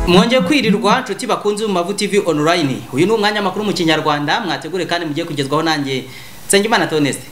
mwongeye kwirirwa nshuti bakunze mu mavu tv online uyu ni umwanya makuru mu kinyarwanda mwategure kandi mugiye kugezwaho nanjye nsengimana toneste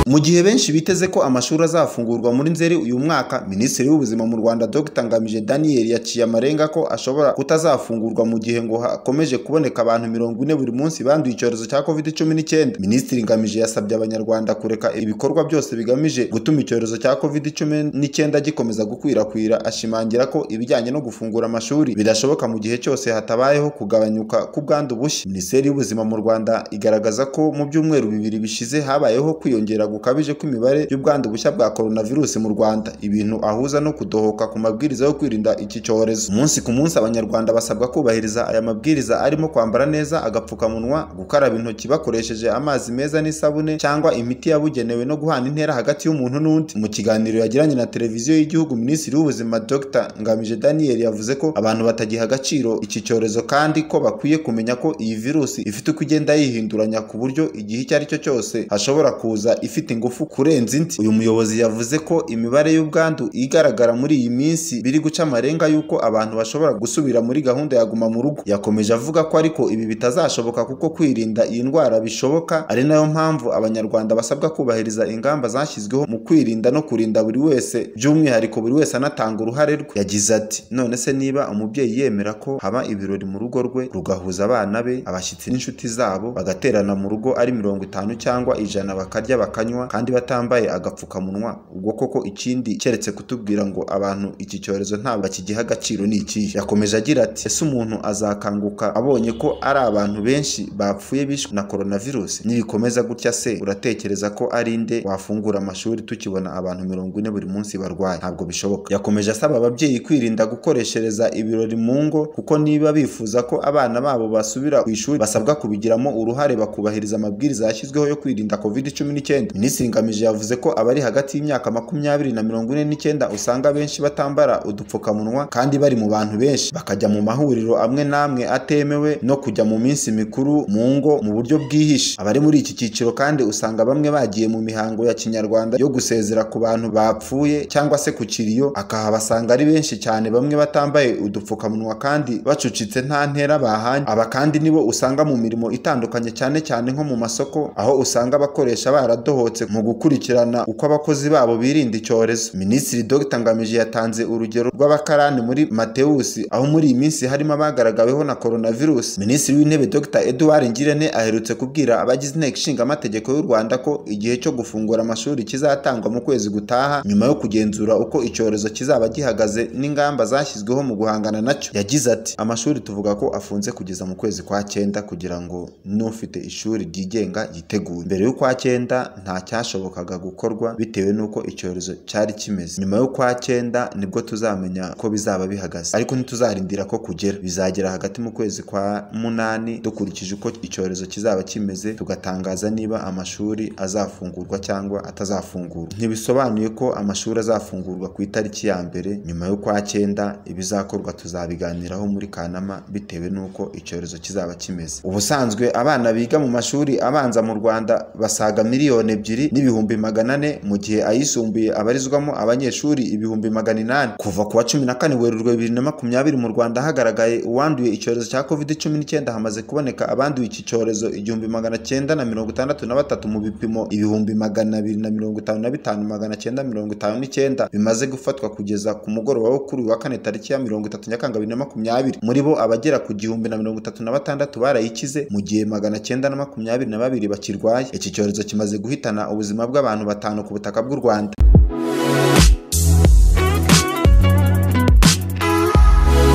mu gihe benshi biteze ko amashuri azafungurwa muri nzeri uyu mwaka minisitiri w'ubuzima mu rwanda dr ngamije daniel yaciye amarenga ko ashobora kutazafungurwa mu gihe ngo hakomeje kuboneka abantu mirongo ine buri munsi banduye icyorezo cya covid cumi n'icyenda minisitiri ngamije yasabye abanyarwanda kureka ibikorwa byose bigamije gutuma icyorezo cya covid cumi n'icyenda gikomeza gukwirakwira ashimangira ko ibijyanye no gufungura amashuri bidashoboka mu gihe cyose hatabayeho kugabanyuka k'ubwandu bushya minisiteri y'ubuzima mu rwanda igaragaza ko mu byumweru bibiri bishize habayeho kwiyongera gukabije kw'imibare y'ubwandu bushya bwa coronavirus mu Rwanda ibintu ahuza no kudohoka ku mabwiriza yo kwirinda iki cyorezo umunsi ku munsi abanyarwanda basabwa kubahiriza aya mabwiriza arimo kwambara neza agapfukamunwa gukaraba intoki bakoresheje amazi meza n'isabune cyangwa imiti yabugenewe no guhana intera hagati y'umuntu n'undi mu kiganiro yagiranye na televiziyo y'igihugu minisitiri w'ubuzima dr ngamije daniel yavuze ko abantu batagiha agaciro iki cyorezo kandi ko bakwiye kumenya ko iyi virusi ifite uko igenda yihinduranya ku buryo igihe icyo ari cyo cyose hashobora kuza ifite ifite ingufu kurenza indi uyu muyobozi yavuze ko imibare y'ubwandu igaragara muri iyi minsi biri guca amarenga y'uko abantu bashobora gusubira muri gahunda ya guma mu rugo yakomeje avuga ko ariko ibi bitazashoboka kuko kwirinda iyi ndwara bishoboka ari nayo mpamvu abanyarwanda basabwa kubahiriza ingamba zashyizweho mu kwirinda no kurinda buri wese by'umwihariko buri wese anatanga uruhare rwe yagize ati none se niba umubyeyi yemera ko haba ibirori mu rugo rwe rugahuza abana be abashyitsi n'inshuti zabo bagaterana mu rugo ari mirongo itanu cyangwa ijana bakarya bakanywa kandi batambaye agapfukamunwa ubwo koko ikindi keretse kutubwira ngo abantu iki cyorezo ntabwo bakigiha agaciro ni ikihe yakomeje agira ati ese umuntu azakanguka abonye ko ari abantu benshi bapfuye bishwe na coronavirus nibikomeza gutya se uratekereza ko ari nde wafungura amashuri tukibona abantu mirongo ine buri munsi barwaye ntabwo bishoboka yakomeje asaba ababyeyi kwirinda gukoreshereza ibirori mu ngo kuko niba bifuza ko abana babo basubira ku ishuri basabwa kubigiramo uruhare bakubahiriza amabwiriza yashyizweho yo kwirinda covid cumi n'icyenda minisitiri ngamije yavuze ko abari hagati y'imyaka makumyabiri na mirongo ine n'icyenda usanga benshi batambara udupfukamunwa kandi bari mu bantu benshi bakajya mu mahuriro amwe n'amwe atemewe no kujya mu minsi mikuru mu ngo mu buryo bwihishe abari muri iki cyiciro kandi usanga bamwe bagiye mu mihango ya kinyarwanda yo gusezera ku bantu bapfuye cyangwa se ku kiriyo akahabasanga ari benshi cyane bamwe batambaye udupfukamunwa kandi bacucitse nta ntera bahanye aba kandi nibo usanga mu mirimo itandukanye cyane cyane nko mu masoko aho usanga abakoresha baradohowe mu gukurikirana uko abakozi babo birinda icyorezo minisitiri dr ngamije yatanze urugero rw'abakarani muri matewusi aho muri iyi minsi harimo abagaragaweho na coronavirus minisitiri w'intebe dr edouard ngirente aherutse kubwira abagize inteko ishinga amategeko y'u rwanda ko igihe cyo gufungura amashuri kizatangwa mu kwezi gutaha nyuma yo kugenzura uko icyorezo kizaba gihagaze n'ingamba zashyizweho mu guhangana nacyo yagize ati amashuri tuvuga ko afunze kugeza mu kwezi kwa cyenda kugira ngo n'ufite ishuri ryigenga yitegure mbere y'ukwa cyenda nta cyashobokaga gukorwa bitewe n'uko icyorezo cyari kimeze nyuma yo kwa cyenda nibwo tuzamenya ko bizaba bihagaze ariko ntituzarindira ko kugera bizagera hagati mu kwezi kwa munani dukurikije uko icyorezo kizaba kimeze tugatangaza niba amashuri azafungurwa cyangwa atazafungurwa ntibisobanuye ko amashuri azafungurwa ku itariki ya mbere nyuma yo kwa cyenda ibizakorwa tuzabiganiraho muri kanama bitewe n'uko icyorezo kizaba kimeze ubusanzwe abana biga mu mashuri abanza mu rwanda basaga miliyoni ebyiri n'ibihumbi magana ane mu gihe ayisumbuye abarizwamo abanyeshuri ibihumbi magana inani kuva ku wa cumi na kane werurwe bibiri na makumyabiri mu rwanda hagaragaye uwanduye icyorezo cya covid cumi n'icyenda hamaze kuboneka abanduye iki cyorezo igihumbi magana cyenda na mirongo itandatu na batatu mu bipimo ibihumbi magana abiri na mirongo itanu na bitanu magana cyenda mirongo itanu n'icyenda bimaze gufatwa kugeza ku mugoroba wo kuri wa kane tariki ya mirongo itatu nyakanga bibiri na makumyabiri muri bo abagera ku gihumbi na mirongo itatu na batandatu barayikize mu gihe magana cyenda na makumyabiri na babiri bakirwaye iki cyorezo kimaze guhita ubuzima bw'abantu batanu ku butaka bw'u Rwanda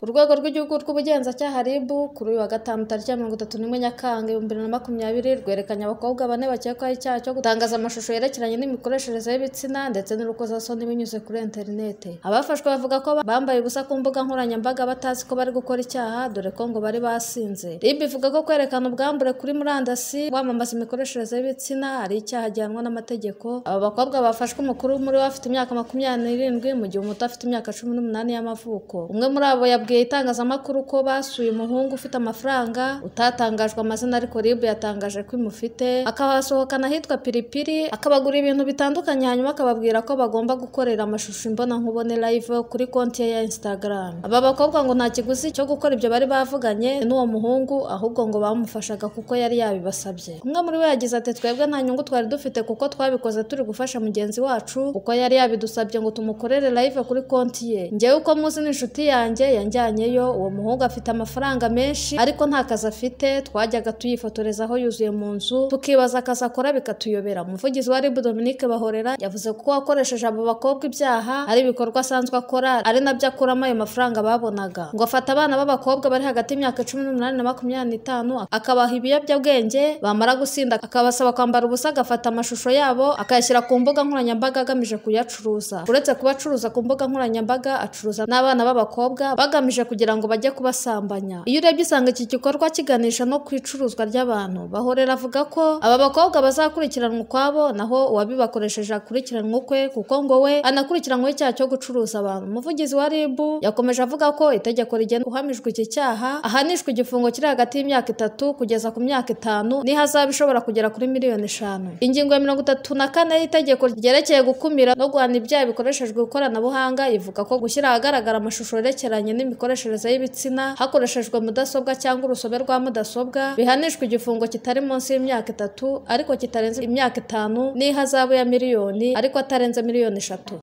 urwego rw'igihugu rw'ubugenzacyaha RIB kuri uyu wa gatanu tariki ya mirongo itatu n'imwe nyakanga ibihumbi bibiri na makumyabiri rwerekanye abakobwa bane bakekwaho icyaha cyo gutangaza amashusho yerekeranye n'imikoreshereze y'ibitsina ndetse n'urukozasoni binyuze kuri interinete abafashwe bavuga ko bambaye ubusa ku mbuga nkoranyambaga batazi ko bari gukora icyaha dore ko ngo bari basinze RIB ivuga ko kwerekana ubwambure kuri murandasi wamamaza imikoreshereze y'ibitsina ari icyaha gihanwa n'amategeko aba bakobwa bafashwe umukuru muri we afite imyaka makumyabiri n'irindwi mu gihe umuto afite imyaka cumi n'umunani y'amavuko umwe muri abo yabwiye itangazamakuru ko basuye umuhungu ufite amafaranga utatangajwe amazina ariko RIB yatangaje ko imufite akahasohokana ahitwa Piripiri akabagura ibintu bitandukanye hanyuma akababwira ko bagomba gukorera amashusho imbonankubone live kuri konti ye ya Instagram aba bakobwa ngo nta kiguzi cyo gukora ibyo bari bavuganye n'uwo muhungu ahubwo ngo bamufashaga kuko yari yabibasabye umwe muri bo yagize ati twebwe nta nyungu twari dufite kuko twabikoze turi gufasha mugenzi wacu kuko yari yabidusabye ngo tumukorere live kuri konti ye njyewe uko muzi ni inshuti yanjye yanjyanyeyo uwo muhungu afite amafaranga menshi ariko nta kazi afite twajyaga tuyifotoreza aho yuzuye mu nzu tukibaza akazi akora bikatuyobera umuvugizi wa ribu dominique bahorera yavuze ko wakoresheje abo bakobwa ibyaha ari ibikorwa asanzwe akora ari nabyo akuramo ayo mafaranga babonaga ngo afata abana b'abakobwa bari hagati y'imyaka cumi n'umunani na makumyabiri n'itanu akabaha ibiyobyabwenge bamara gusinda akabasaba kwambara ubusa agafata amashusho yabo akayashyira ku mbuga nkoranyambaga agamije kuyacuruza uretse kuba acuruza ku mbuga nkoranyambaga acuruza n'abana b'abakobwa bagamije kugira ngo bajye kubasambanya iyo urebye usanga iki gikorwa kiganisha no ku icuruzwa ry'abantu bahorera avuga ko aba bakobwa bazakurikiranwa ukwabo naho uwabibakoresheje akurikiranwa ukwe kuko ngo we anakurikiranweho icyaha cyo gucuruza abantu umuvugizi wa rib yakomeje avuga ko itegeko rigena uhamijwe iki cyaha ahanishwa igifungo kiri hagati y'imyaka itatu kugeza ku myaka itanu n'ihazaba ishobora kugera kuri miliyoni eshanu ingingo ya mirongo itatu na kane y'itegeko ryerekeye gukumira no guhana ibyaha bikoreshejwe ikoranabuhanga ivuga ko gushyira ahagaragara amashusho yerekeranye n'imikoreshereze y'ibitsina hakoreshejwe mudasobwa cyangwa urusobe rwa mudasobwa bihanishwa igifungo kitari munsi y'imyaka itatu ariko kitarenze imyaka itanu n'ihazabu ya miliyoni ariko atarenze miliyoni eshatu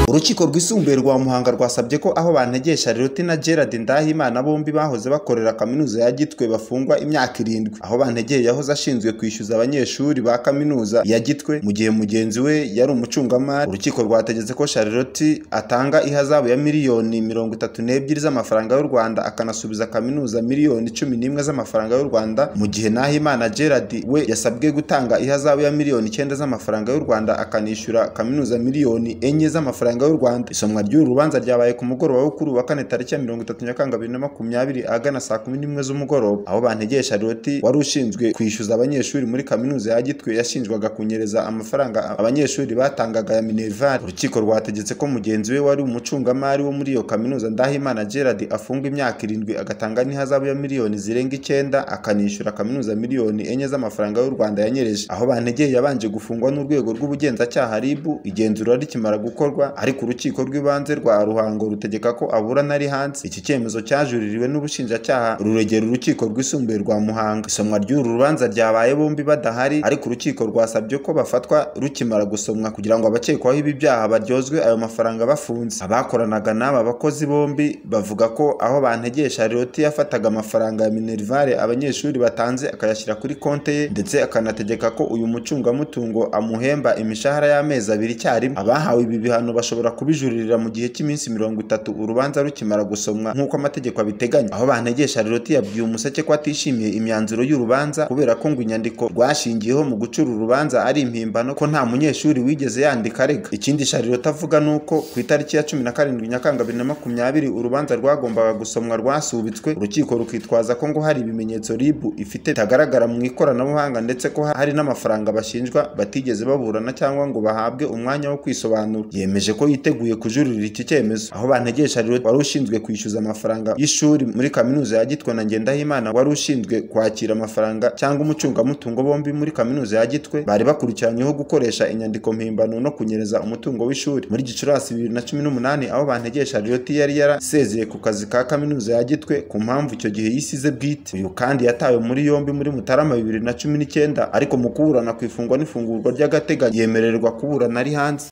urukiko rwisumbuye rwa muhanga rwasabye ko aho bantegesha riroti na gerard ndahimana bombi bahoze bakorera kaminuza ya gitwe bafungwa imyaka irindwi aho bantegeye yahoze ashinzwe kwishyuza abanyeshuri ba kaminuza ya gitwe mu gihe mugenzi we yari umucungamari urukiko rwategetse ko shariroti atanga ihazabu ya miliyoni mirongo itatu n'ebyiri z'amafaranga y'u rwanda akanasubiza kaminuza miliyoni cumi n'imwe z'amafaranga y'u rwanda mu gihe nahimana gerard we yasabwe gutanga ihazabu ya miliyoni icyenda z'amafaranga y'u rwanda akanishyura kaminuza miliyoni enye z'amafaranga amafaranga y'u Rwanda isomwa ry'uru rubanza ryabaye ku mugoroba wo kuri uwa kane tariki ya 30 Nyakanga 2020 ahagana saa 11 z'umugoroba aho bantegesha Loti wari ushinzwe kwishyuza abanyeshuri muri kaminuza ya Gitwe yashinjwaga kunyereza amafaranga abanyeshuri batangaga ya Minerval urukiko rwategetse ko mugenzi we wari umucungamari wo muri iyo kaminuza Ndahimana Gerard afunga imyaka irindwi agatanga n'ihazabu ya miliyoni zirenga icyenda akanishyura kaminuza miliyoni enye z'amafaranga y'u Rwanda yanyereje aho bantegeye yabanje gufungwa n'urwego rw'ubugenzacyaha RIB igenzura rikimara gukorwa ariko urukiko rw'ibanze rwa ruhango rutegeka ko aburana ari hanze iki cyemezo cyajuririwe n'ubushinjacyaha ruregera urukiko rwisumbuye rwa muhanga isomwa ry'uru rubanza ryabaye bombi badahari ariko urukiko rwasabye ko bafatwa rukimara gusomwa kugira ngo abakekwaho ibi byaha baryozwe ayo mafaranga bafunze abakoranaga n'aba bakozi bombi bavuga ko aho bantegesha loti yafataga amafaranga ya minerivare abanyeshuri batanze akayashyira kuri konte ye ndetse akanategeka ko uyu mucungamutungo amuhemba imishahara y'amezi abiri icyarimwe abahawe ibi bihano bashobora bashobora kubijuririra mu gihe cy'iminsi mirongo itatu urubanza rukimara gusomwa nk'uko amategeko abiteganya aho bantegesha loti yabwiye umuseke ko atishimiye imyanzuro y'urubanza kubera ko ngo inyandiko rwashingiyeho mu gucura urubanza ari impimbano ko nta munyeshuri wigeze yandika arega ikindi sharirota avuga ni uko ku itariki ya cumi na karindwi nyakanga bibiri na makumyabiri urubanza rwagombaga gusomwa rwasubitswe urukiko rukitwaza ko ngo hari ibimenyetso ribu ifite bitagaragara mu ikoranabuhanga ndetse ko hari n'amafaranga bashinjwa batigeze baburana cyangwa ngo bahabwe umwanya wo kwisobanura yemeje ko ko yiteguye kujurira iki cyemezo aho bantegesha rero wari ushinzwe kwishyuza amafaranga y'ishuri muri kaminuza ya Gitwe na Ngendahimana wari ushinzwe kwakira amafaranga cyangwa umucungamutungo bombi muri kaminuza ya Gitwe bari bakurikiranyweho gukoresha inyandiko mpimbano no kunyereza umutungo w'ishuri muri Gicurasi 2018 aho bantegesha Loti yari yarasezeye ku kazi ka kaminuza ya Gitwe ku mpamvu icyo gihe yisize bwite uyu kandi yatawe muri yombi muri Mutarama 2019 ariko mu kuburana ku ifungwa n'ifungurwa ry'agateganyo yemererwa kuburana ari hanze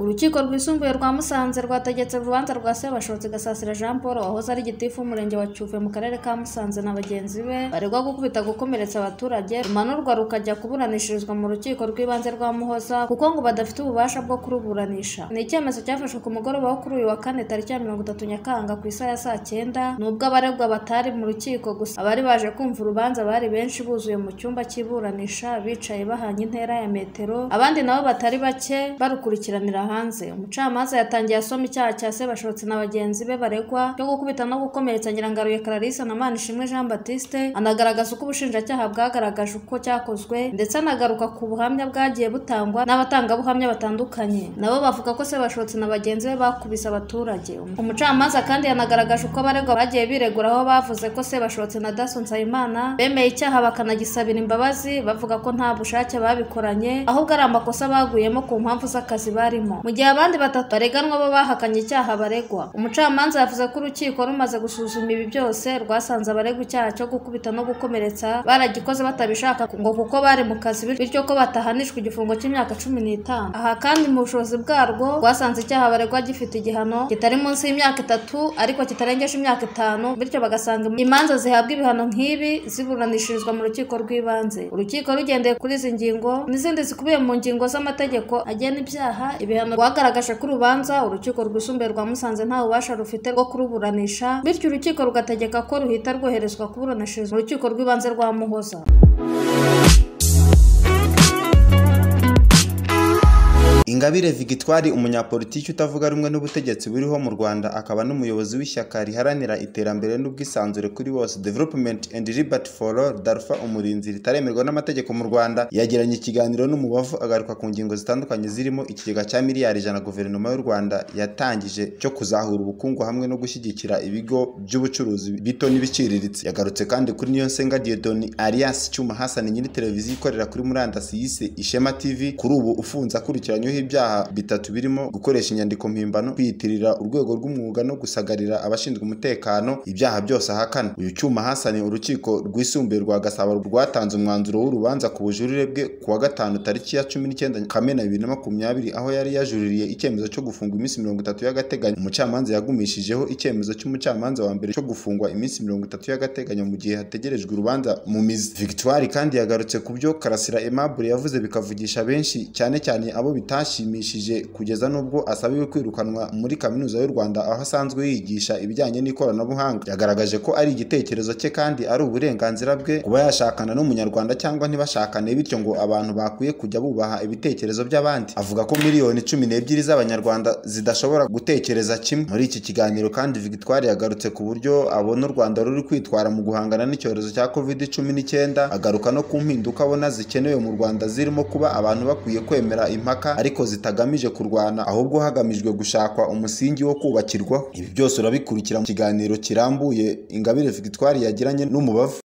urukiko rwisumbuye rwa musanze rwategetse urubanza rwa sebashotsi gasasira jean paul wahoze ari gitifu w'umurenge wa cyuve mu karere ka musanze na bagenzi be baregwa gukubita gukomeretsa abaturage rumanurwa rukajya kuburanishirizwa mu rukiko rw'ibanze rwa muhoza kuko ngo badafite ububasha bwo kuruburanisha ni icyemezo cyafashwe ku mugoroba wo kuri uyu wa kane tariki ya mirongo itatu nyakanga ku isaha ya saa cyenda nubwo abaregwa batari mu rukiko gusa abari baje kumva urubanza bari benshi buzuye mu cyumba cy'iburanisha bicaye bahanye intera ya metero abandi nabo batari bake barukurikiranira hanze hanze umucamanza yatangiye asoma icyaha cya sebashotse na bagenzi be baregwa cyo gukubita no gukomeretsa nyirangaruye clarisse na manishimwe jean batiste anagaragaza uko ubushinjacyaha bwagaragaje uko cyakozwe ndetse anagaruka ku buhamya bwagiye butangwa n'abatangabuhamya batandukanye nabo bavuga ko sebashotse na bagenzi be bakubise abaturage umucamanza kandi yanagaragaje uko abaregwa bagiye biregura aho bavuze ko sebashotse na daso nsabimana bemeye icyaha bakanagisabira imbabazi bavuga ko nta bushake babikoranye ahubwo ari amakosa baguyemo ku mpamvu z'akazi barimo mu gihe abandi batatu bareganwa bo bahakanye icyaha baregwa umucamanza yavuze ko urukiko rumaze gusuzuma ibi byose rwasanze abaregwa icyaha cyo gukubita no gukomeretsa baragikoze batabishaka ngo kuko bari mu kazi bityo ko batahanishwa igifungo cy'imyaka cumi n'itanu aha kandi mu bushobozi bwarwo rwasanze icyaha baregwa gifite igihano kitari munsi y'imyaka itatu ariko kitarengeje imyaka itanu bityo bagasanga imanza zihabwa ibihano nk'ibi ziburanishirizwa mu rukiko rw'ibanze urukiko rugendeye kuri izi ngingo n'izindi zikubiye mu ngingo z'amategeko agena ibyaha ibihano rwagaragaje ko urubanza urukiko rwisumbuye rwa musanze nta bubasha rufite rwo kuruburanisha bityo urukiko rugategeka ko ruhita rwoherezwa kuburanishirizwa mu rukiko rw'ibanze rwa muhoza ingabire vigitwari umunyapolitiki utavuga rumwe n'ubutegetsi buriho mu rwanda akaba n'umuyobozi w'ishyaka riharanira iterambere n'ubwisanzure kuri bose development and liberty for all darfa umurinzi ritaremerwa n'amategeko mu rwanda yagiranye ikiganiro n'umubavu agaruka ku ngingo zitandukanye zirimo ikigega cya miliyari ijana guverinoma y'u rwanda yatangije cyo kuzahura ubukungu hamwe no gushyigikira ibigo by'ubucuruzi bito n'ibiciriritse yagarutse kandi kuri niyo nsenga diodoni alias cyuma hasani nyiri televiziyo ikorera kuri murandasi yise ishema tv kuri ubu ufunze akurikiranyweho ibyaha bitatu birimo gukoresha inyandiko mpimbano kwiyitirira urwego rw'umwuga no gusagarira abashinzwe umutekano ibyaha byose ahakana uyu cyuma hasaniye urukiko rwisumbuye rwa gasabo rwatanze umwanzuro w'urubanza ku bujurire bwe kuwa gatanu tariki ya cumi n'icyenda kamena bibiri na makumyabiri aho yari yajuririye icyemezo cyo gufungwa iminsi mirongo itatu y'agateganyo umucamanza yagumishijeho icyemezo cy'umucamanza wa mbere cyo gufungwa iminsi mirongo itatu y'agateganyo mu gihe hategerejwe urubanza mu mizi victoire kandi yagarutse ku byo karasira aimable yavuze bikavugisha benshi cyane cyane abo bitashye ashimishije kugeza n'ubwo asabiwe kwirukanwa muri kaminuza y'u Rwanda aho asanzwe yigisha ibijyanye n'ikoranabuhanga yagaragaje ko ari igitekerezo cye kandi ari uburenganzira bwe kuba yashakana n'umunyarwanda cyangwa ntibashakane bityo ngo abantu bakwiye kujya bubaha ibitekerezo by'abandi avuga ko miliyoni cumi n'ebyiri z'abanyarwanda zidashobora gutekereza kimwe muri iki kiganiro kandi Victoire yagarutse ku buryo abona u Rwanda ruri kwitwara mu guhangana n'icyorezo cya covid cumi n'icyenda agaruka no ku mpinduka abona zikenewe mu Rwanda zirimo kuba abantu bakwiye kwemera impaka ariko zitagamije kurwana ahubwo hagamijwe gushakwa umusingi wo kubakirwa ibi byose urabikurikira mu kiganiro kirambuye ingabire victoire yagiranye n'umubavu